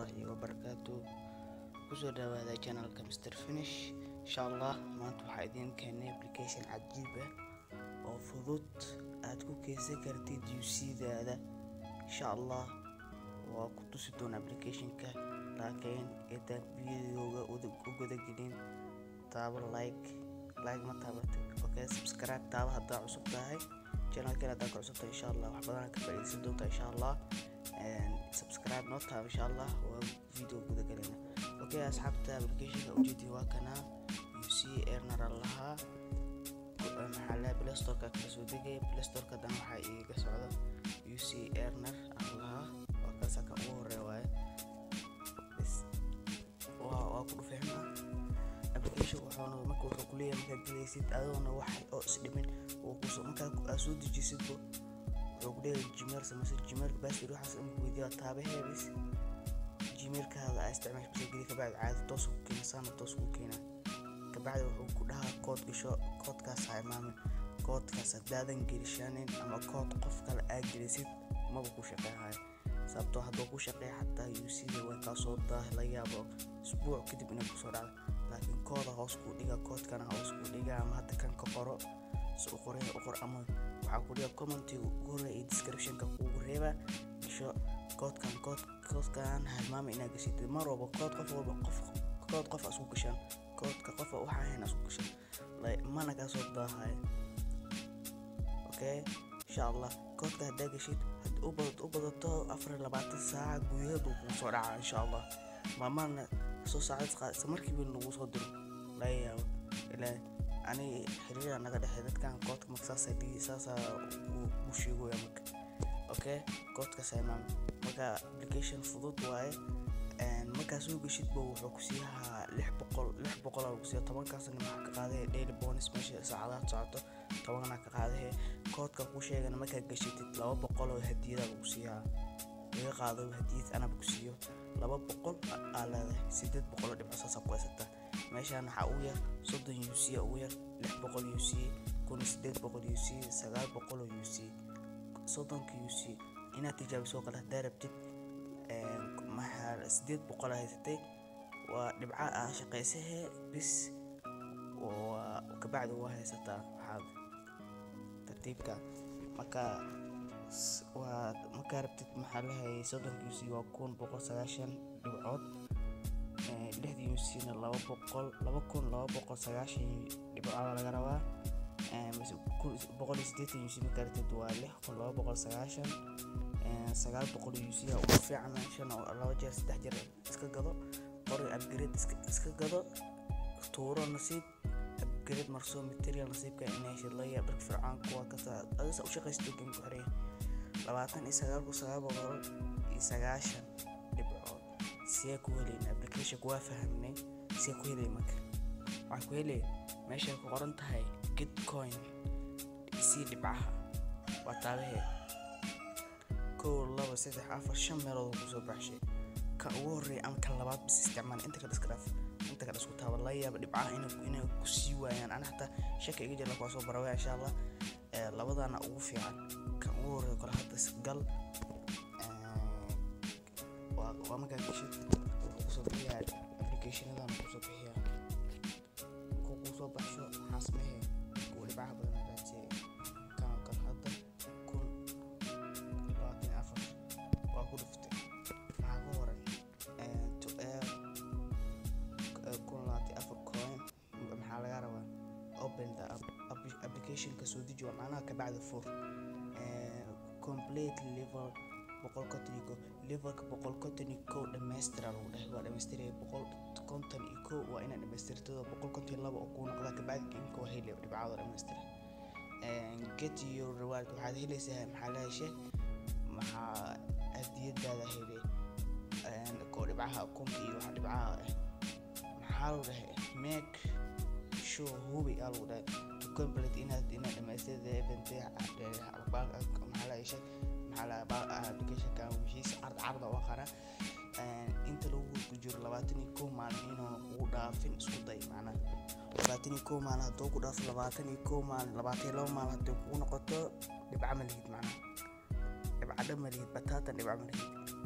waraxmatullaahi wabarakaatu kusoo dhawaada channelka Mr Finish insha Allah maanta waxaa idiin keenay application cajiib ah oo fudud aad ku keysan kartid UC-daada insha Allah waa ku tusi doona applicationka laakiin intaan videoga u guda gelin taabo like like ma taabatid okay subscribe taabo haddaa cusub tahay channelkan haddaa ka cusub tahay insha Allah wax badan ka faa'iidaysan doontaa insha Allah subscribe noo taabo insha Allah waa video guda gelina okay asxaabta applicationka ujeedi waa kana UC earner lahaa maxaa la play store-ka kala soo degay play store-ka dan waxaa iiga socda UC earner aan lahaa waa kaasa kan ugu horeeya waaye waa waa ku dhufeexna application wuxuuna marka wuxuu ku leeyahay markaad gelaysid adoona wax oo isdhimin oo kusoo markaa aad soo dejisidba wuxuu ku leeyahay gmail sameysa gmail password waxaas ama weydiiya taabaheebis gmailkaada aa isticmaasha kusoo geli kabacdi caadi toos ku keena saana toos ku keena kabacdi wuxuu ku dhahaa kood gasho koodkaas ha imaamin koodkaas haddaadan gelishanin ama kood qof kale aa gelisid maba ku shaqeehayo sababtoo hadduu ku shaqeeya xataa UC-da way kaa soo daahi la yaabo isbuuc kadib inay kusoo dhacdo laakiin kooda hoos kuu dhiga koodkana hoos kuu dhiga ama hadda kan ka qoro si u qoray u qor ama waxaa ku dhiga commentiga ugu horreeya iyo descriptionka kuugu reeba gasho koodkan kood koodkan halmaama inaad gashitid mar walba kood qof walba qof kood qof asku gashaan koodka qofa waxaa ahayn asku gashaan mana kaa soo daahayo okay insha allah koodka haddaa gashid u badato afar labaatan saaca gudaheed uu kuu soo dhaca insha allah maamana soo saacad qaadisa markiiba lagu soo diro laga yaabo ilaa ani xiriira naga dhexey dadkan koodka marka saasa dhigi saasa u sheegoya marka okay koodkaas imaam marka application fudud waaye markaa soo geshidba wuxuu ku siiyaa lix boqol lix boqol aa lagu siiya tobankaasna maxaa ka qaadahe daily bonus meesha saacadaha socoto tobanna ka qaadahe koodka ku sheegana markaa geshitid laba boqol oo hadiyada lagu siiyaa laga qaado hadiyad anaba ku siiyo laba boqol aa leedahay sideed boqol oo dhibco saasa ku haysataa meeshaan waxaa ugu yar soddon u c ugu yar lix boqol u c kun sideed boqol u c sagaal boqol oo u c soddonka u c inaad tijaabiso kale haddaa rabtid maxaa sideed boqol haysatay waa dhibca aa shaqaysahe bis waa kabacdi waa haysataa waxaad tartiibka marka waa markaa rabtid maxaa lahayay soddonka u c waa kun boqol sagaashan dhibcood lixda u c-na laba boqol laba kun laba boqol sagaashan dhibcood laga rabaa boqol iyo sideetan u c markaa rabtid waa lix kun laba boqol sagaashan sagaal boqol u c ugu fiican shan laba jeer saddex jeer iska gado qori upgrade iska gado tuuro nasiib upgrade marso material nasiibka inay heshid la yaab dharka fircaan kuwa kasta adisa u shaqaysto game ku xiray labaatan iyo sagaal kun sagaal boqol iyo sagaashan dhibcood see ku helayna application waa fahamnay see ku helay marka waxaa ku helay meeshay ku qoran tahay gitcoin sii dhibcaha waa taabaheed kow laba saddex afar shan meelood kusoo baxshay ka ugu horreeya ama kan labaad bis isticmaal inta kale iska dhaaf inta kale isku taaba laga yaaba dhibcaha inay ku sii waayaan ana xataa shaka iga jira kuwaa soo barawaya insha allah labadana ugu fiican kan ugu horreeya kale hadda gal waa markaa geshid kusoo bixiyaa applicationadan kusoo bixiyaa markuu kusoo baxsho maxaa sameeye kuwa dhibcaha badan hagaajiyay kan kan hadda kun labaatan afar waa ku dhuftay maxaa ku horay kun labaatan afar coin maxaa laga rabaa open the applicationka soo deji waa macnaha kabacdi fur complete level boqol konton iyo ko levelka boqol konton iyo kow dhamaystira lagu dhahay waa dhamaystiraya boqol konton iyo kow waa inaad dhamaystirtado boqol konton iyo laba oo kuu noqda kabacdi gameka waa heli dhibcaado dhamaystira get your reward waxaad helaysaa maxaa la heshay maxaa hadiyadaada helay koo dhibcaha kunka iyo waxa dhibcaha ah maxaa lagu dhahay make sure hubi aa lagu dhahay to complete inaad inaad dhamaystirda event maxaa la heshay applicationka wixiisa card carda oo qara inta lagu jiro labaatan iyo kow maalin inuuna kugu dhaafin isku day macnaha labaatan iyo kow maalin hadduu ku dhaafo labaatan iyo kow maalin labaatan iyo laba maalin haddii kugu noqoto dhibca ma lihid macnaha dhibca dhan ma lihid bataatan dhibca ma lihid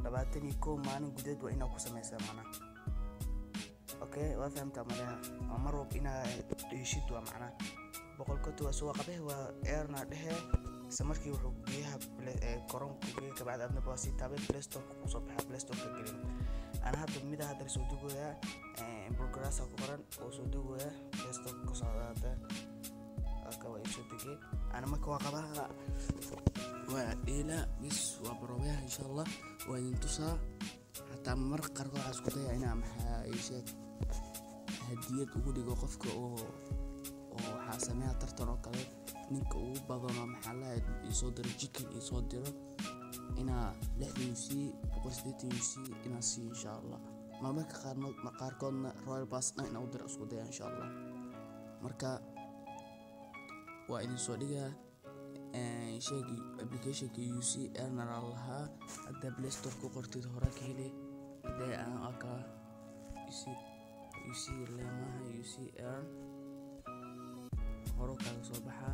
labaatan iyo kow maalin gudeed waa inaa ku sameysaa macnaha okay waa fahamtaa maleha waa mar walba inaa dheheshid waa macnaha boqol konton waa suwa qabehe waa eerna dhehe isla markii wuxuu biyaha koronku geeya kabacdi adna waa sii taabay playstoreka kusoo baxaa playstoreka gelin ana hadda mida hadda soo dugoyaa progressa ku qoran oo soo dugoyaa playstoreka kusoo hadda aka waa isoo degay ana marka waa qabaha waa dheela bis waa baroobeyaha insha allah waa idin tusaa xataa marka qaarkood waxaa isku daya inaa maxaa sheeg hadiyad ugu dhigo qofka oo oo waxaa sameeya tartan oo kale ninka ugu badano maxaa lahayd isoo diro jikin isoo diro inaa lixdan u c boqol sideetan u c inaa siiyo insha allah marmarka qaarnood qaarkoodna royal bass dhan inaa u diro isku daya insha allah marka waa idin soo dhigaa sheegi applicationka u c erner aa lahaa haddaa play store ku qortid hore ka heli hadee aan arkaa uc uc leemaha uc ern horo kaaga soo baxaa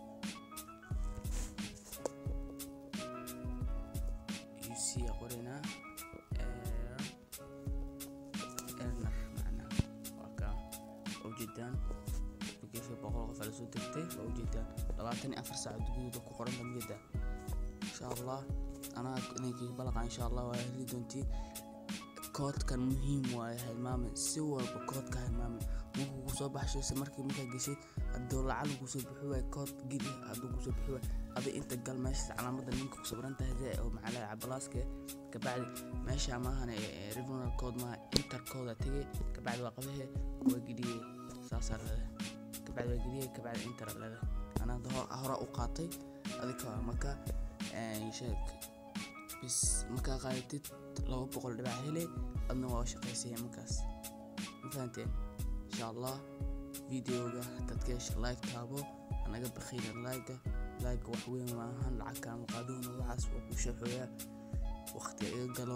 uc aa qoraynaa erner macnaa waa kaa ujeedaan application boqol qof aa lasoo degtay waa ujeedaan labaatan iyo afar saac gudahood ku qoran damiyada insha allah anaa idinkii balaqa insha allah waa heli doontiin koodkan muhiim waaye hilmaame si walba koodka hilmaame markuu kusoo baxsho se markii markaa geshid hadduu lacag kusoo bixi waay kood geli hadduu kusoo bixi waay adi inta gal meeshaas calaamada ninka ku sabran tahay zee oo maxaa lahay cabalaaska kabacdi meesha maahane rivinal code maaha inter code tegay kabacdi waa qabahe waa geliyey saasaa leedahay kabacdi waa geliyey kabacdi inter leedahay anaa hore u qaatay adika marka sheeg bis markaa qaadatid laba boqol dhibac hele adna waa shaqaysaya markaas ma fahanteen insha allah videoga dadka hesha like taabo anaga bakhiina like like wax weyn maahan lacag kaama qaadowna waxaas waa ku shaxooyaa waqti iga galo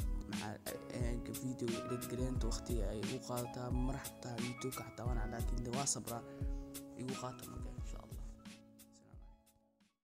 video editgareenta waqtiga ay igu qaadataa mar xataa youtubeka xataa waan laakiin de waa sabraa igu qaata marka